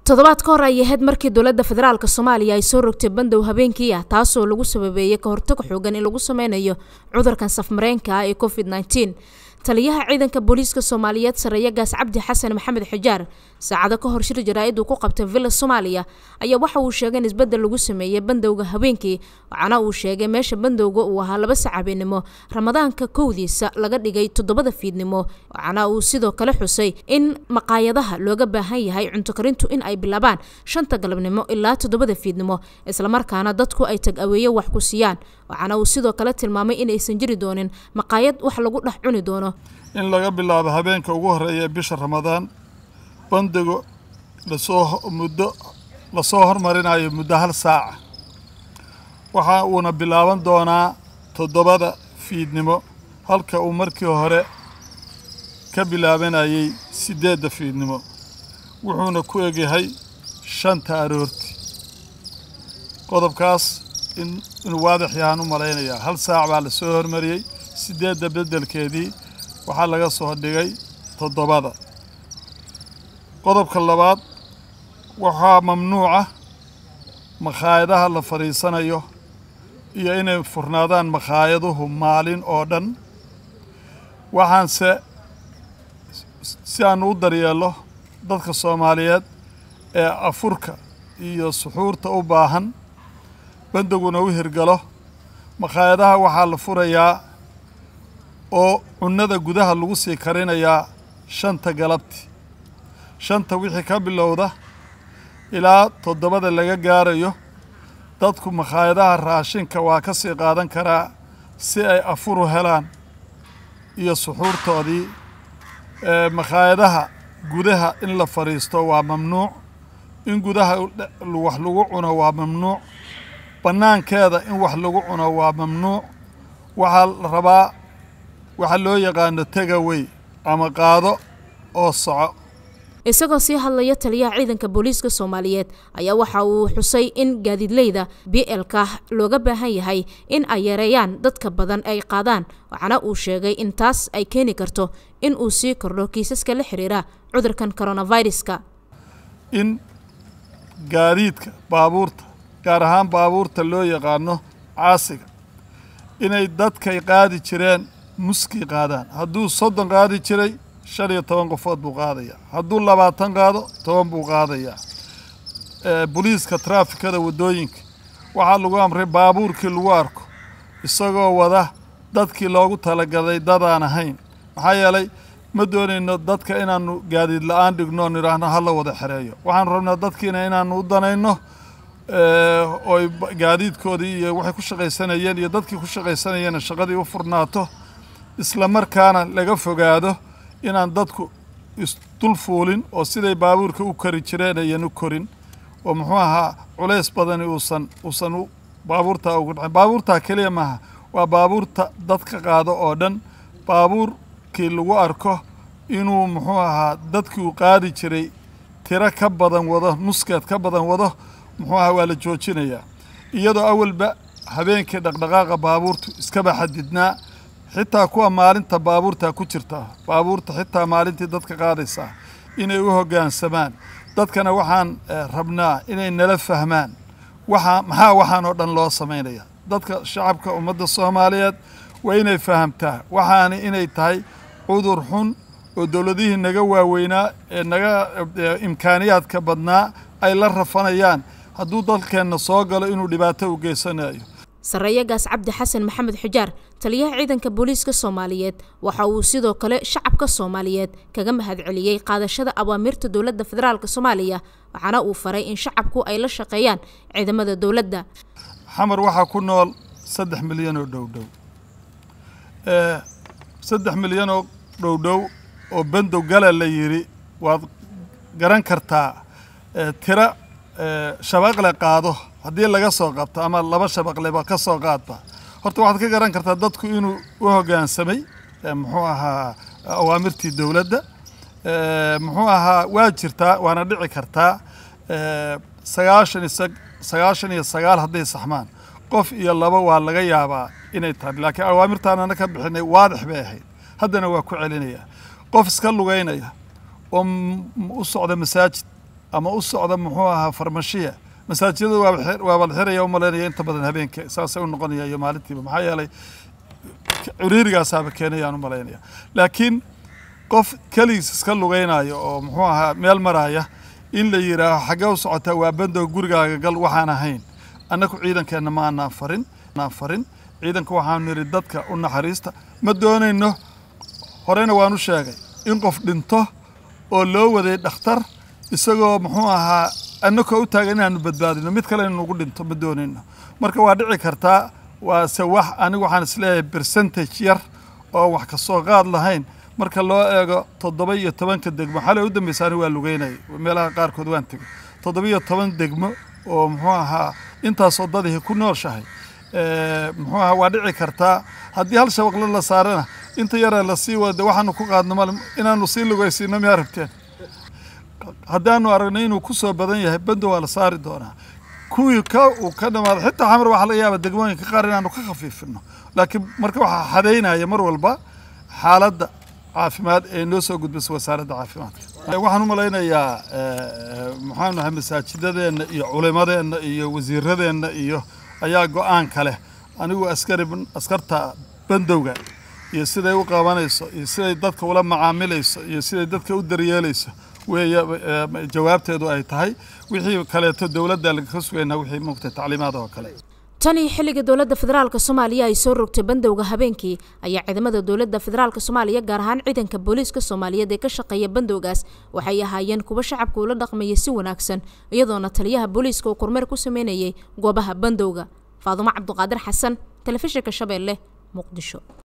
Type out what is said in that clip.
toddobaad ka hor ay ahayd markii dowladda federaalk soomaaliya ay soo rogtay bandow habeenkii ah taasoo lagu sababeeyey ka hortag xoogan in lagu sameynayo cudurkan safmareenka ah ee covid nneteen taliyaha ciidanka booliiska soomaaliyeed sareeya gaas cabdi xasan maxamed xijaar saacado ka hor shir jaraa-id uu ku qabtay villa soomaaliya ayaa waxa uu sheegay in isbeddel lagu sameeyey bandowga habeenkii waxaana uu sheegay meesha bandowga uu ahaa laba sac habeenimo ramadaanka kowdiisa laga dhigay toddobada fiidnimo waxaana uu sidoo kale xusay in maqaayadaha looga baahan yahay cunto karintu in ay bilaabaan shanta galabnimo ilaa toddobada fiidnimo islamarkaana dadku ay tag aweeye wax ku siiyaan waxaana uu sidoo kale tilmaamay in aysan jiri doonin maqaayad wax lagu dhex cuni doono in laga bilaabo habeenka ugu horreeya ee bisha ramadaan bandigo lasoo muddo lasoo hormarinayo muddo hal saaca waxa uuna bilaaban doonaa toddobada fiidnimo halka uu markii hore ka bilaabanayay siddeedda fiidnimo wuxuuna ku egyahay shanta aroorti qodobkaas in inuu waadix yahaan u malaynayaa hal saac baa lasoo hormariyey siddeedda beddelkeedii waxaa laga soo dhigay toddobada qodobka labaad waxaa mamnuuca makhaayadaha la fadhiisanayo iyo inay furnaadaan makhaayaduhu maalin oo dhan waxaanse si aanu u daryeello dadka soomaaliyeed ee afurka iyo suxuurta u baahan bandoguna u hirgalo makhaayadaha waxaa la furayaa oo cunnada gudaha lagu sii karinayaa shanta galabti shanta wixii ka bilowda ilaa toddobada laga gaarayo dadku makhaayadaha raashinka waa ka sii qaadan karaa si ay afuru helaan iyo suxuurtoodii makhaayadaha gudaha in la fadhiisto waa mamnuuc in gudaha wax lagu cuno waa mamnuuc bannaankeeda in wax lagu cuno waa mamnuuc waxaa la rabaa waxaa loo yaqaano tegawey ama qaado oo soco isagoo sii hadlaya taliyaha ciidanka booliiska soomaaliyeed ayaa waxa uu xusay in gaadiidleyda b lka looga baahan yahay in ay yareeyaan dadka badan ay qaadaan waxaana uu sheegay in taas ay keeni karto in uu sii kordho kiisaska la xiriira cudurkan coronaviruska in gaadiidka baabuurta gaar ahaan baabuurta loo yaqaano caasiga inay dadkay qaadi jireen muskii qaadaan hadduu soddon qaadi jiray shan iyo toban qofood buu qaadayaa hadduu labaatan qaado toban buu qaadayaa boliiska traafikada waddooyinka waxaa lagu amray baabuurkii lagu arko isagoo wada dadkii loogu talagalay dadaan ahayn maxaa yeelay ma doonayno dadka inaannu gaadiid la-aan dhigno nidhaahno hala wada xereeyo waxaanu rabnaa dadkiina inaannu u danayno oy gaadiidkoodii iyo waxay ku shaqaysanayeen iyo dadkii ku shaqaysanayeenna shaqadii u furnaato isla markaana laga fogaado inaan dadku isdul fuulin oo siday baabuurka u kori jireen ayan u korin oo muxuu ahaa culays badani uusan uusan u baabuurtaa ugu dhacin baabuurtaa keliya maaha waa baabuurta dadka qaado oo dhan baabuurkii lagu arko inuu muxuu ahaa dadkii uu qaadi jiray tiro ka badan wado nuskeed ka badan wado muxuu ahaa waa la joojinayaa iyadoo awalba habeenkii dhaqdhaqaaqa baabuurtu iskaba xadidnaa xitaa kuwa maalinta baabuurtaa ku jirta baabuurta xitaa maalintii dadka qaadaysaa inay u hoggaansamaan dadkana waxaan rabnaa inay nala fahmaan waxaa maxaa waxaan oo dhan loo samaynaya dadka shacabka ummadda soomaaliyeed waa inay fahamtaa waxaani inay tahay cudur xun oo dowladihii naga waaweynaa ee naga imkaaniyaadka badnaa ay la rafanayaan hadduu dalkeenna soo galo inuu dhibaato u geysanayo sareeya gaas cabdi xasan maxamed xijaar taliyaha ciidanka booliiska soomaaliyeed waxa uu sidoo kale shacabka soomaaliyeed kaga mahadceliyey qaadashada awaamirta dowladda federaalk soomaaliya waxaana uu faray in shacabku ay la shaqeeyaan ciidamada dowladda xamar waxaa ku nool saddex milyan oo dhowdhow saddex milyan oo dhowdhow oo bandow gala la yidhi waad garan kartaa tira shabaqle qaado haddii laga soo qabto ama laba shabaqleba ka soo qaadba horta waxaad ka garan kartaa dadku inuu u hoggaansamay muxuu ahaa awaamirtii dowladda muxuu ahaa waa jirtaa waana dhici kartaa sagaashan iyo sagaashan iyo sagaal hadday saxmaan qof iyo laba waa laga yaabaa inay tahay laakiin awaamirtaanana ka bixinay waadix bay ahayd haddana waa ku celinaya qof iska lugaynaya oo u socda masaajid ama u socda muxuu ahaa farmashiya masaajidada waaba la xiraya u malaynaya inta badan habeenka saasay u noqonaya iyo maalintiiba maxaa yeelay ciriirigaasaaba keenayaan u malaynaya laakiin qof keligiis iska lugaynayo oo muxuu ahaa meel maraya in la yidhaaho xaggee u socotaa waa bandow gurigaaga gal waxaan ahayn annagu ciidankeenna ma anaan farin anaan farin ciidanka waxaanu nidhi dadka u naxariista ma doonayno horeyna waan u sheegay in qof dhinto oo loo waday dhakhtar isagoo muxuu ahaa annakoo u taagan inaanu badbaadino mid kale inugu dhinto ma doonayno marka waa dhici kartaa waase wax anigu waxaan isleeyahay percentage yar oo wax ka soo qaad lahayn marka loo eego toddoba iyo tobanka degmo xalay u dambeysa anigu waa lugeynayay meelaha qaarkood waan tegey toddoba iyo toban degmo oo muxuu ahaa intaasoo dadihi ku nooshahay muxuu ahaa waa dhici kartaa haddii hal shabaqle la saarana inta yaree lasii wada waxaanu ku qaadno mal inaanu sii lugaysiino miyaa rabteen haddaanu aragno inuu ku soo badan yahay bando waa la saari doonaa kuwii ka uu ka dhamaado xitaa xamar waxaa laga yaaba degmooyinka qaar inaanu ka khafiifino laakiin marka waxaa xadaynaya mar walba xaaladda caafimaad ee noo soo gudbisa wasaaradda caafimaadka waxaan u malaynayaa maxaanu nahay masaajidadeenna iyo culimadeenna iyo wasiiradeenna iyo ayaa go-aan ka leh anigu askari askarta bandowga iyo siday u qabanayso iyo siday dadka ula macaamilayso iyo siday dadka u daryeelayso weeye jawaabteedu ay tahay wixii kaleeto dowladda lagaka sugaynaa wixii muugtay tacliimaad oo kale tan iyo xilliga dowladda federaalka soomaaliya ay soo rogtay bandowga habeenkii ayaa ciidamada dowladda federaalka soomaaliya gaar ahaan ciidanka booliiska soomaaliyeed ee ka shaqeeya bandowgaas waxay ahaayeen kuwa shacabka ula dhaqmaya si wanaagsan iyadoona taliyaha booliiska uu kormeer ku sameynayay goobaha bandowga faadumo cabduqaadir xasan telefishinka shabeelle muqdisho